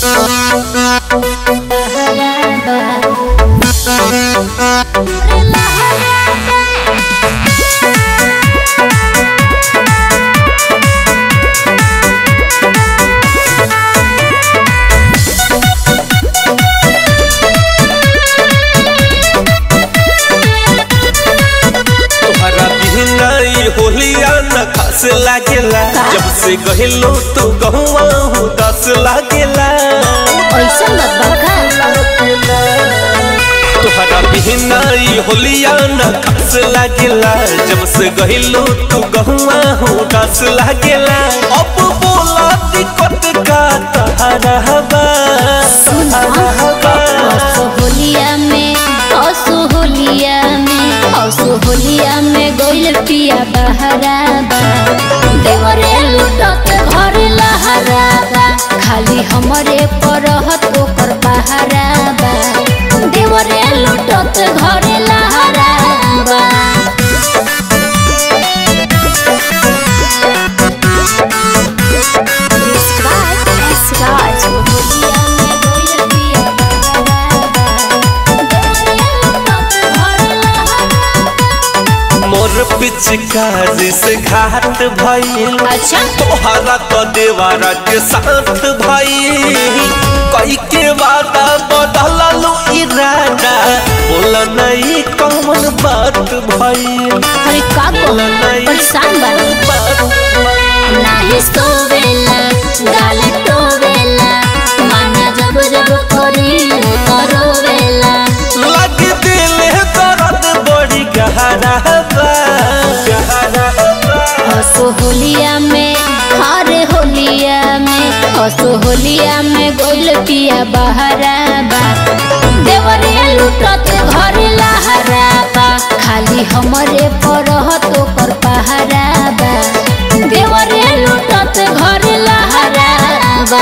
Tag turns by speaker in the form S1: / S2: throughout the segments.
S1: तोहरा बिना ई होलिया न खास लागेला जब से गहिलो तू गहुआ हूँ दस लागेला
S2: ऐसन बात बा का
S1: तोहरा बिना ई होलिया न खास लागेला जब से गहिलो तू गहुआ हूँ दस लागेला अब बोला दिक्कत का तहरा बा
S2: असोहलिया में असोहलिया में असोहलिया में गइल पिया बहराबा देवरे लुटत घर लहराबा खाली हमरे परहत ओकर बहराबा देवरे लुटत घर लहराबा Describe as Raj.
S1: मोर पिचकारी से घाट भइल
S2: अच्छा
S1: तोहरा तो देवारा के साथ भइल कई के वादा बदललू इरादा बोला नहीं कौन बात भइल
S2: अरे का बोला परेशान बा नाही सोवेला गाल टोवेला माना जब जब करी करोवेला
S1: लग दिल दर्द बड़ी गहरा बा गहरा बा
S2: हसो होलिया में हरे होलिया में हसो होलिया में गोइल पिया बहराबा देवरे लुटत घर लहराबा खाली हमरे परहत ओकर पहराबा देवरे लुटत घर लहराबा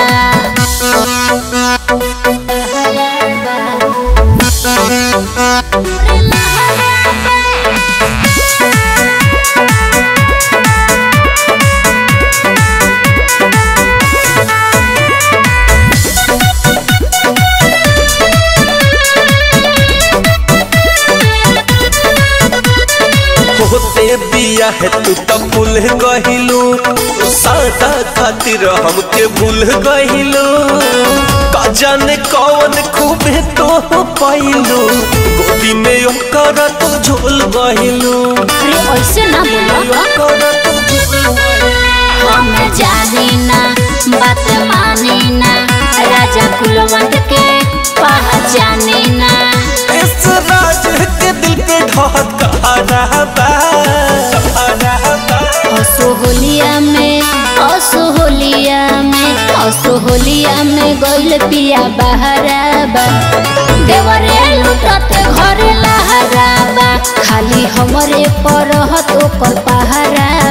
S1: होते बिया है तू तो भूल गहिलू सादा खातिर हमके भूल गहिलू का जाने कौन खूबे तो पाइलू गोदी में ओकर तू झोल गहिलू
S2: अरे ऐसे ना बोलो
S1: ओकर तू झोल गहिलू।
S2: हम जानी ना बात मानी ना राजा कुलवंत के पहचानी ना
S1: इस राज के दिल पे ढहका रहबा रहबा
S2: असोहलिया में असोहलिया में असोहलिया में गइल पिया बहराबा देवरे लुटत घर लहराबा खाली हमरे परहत ओकर पहराबा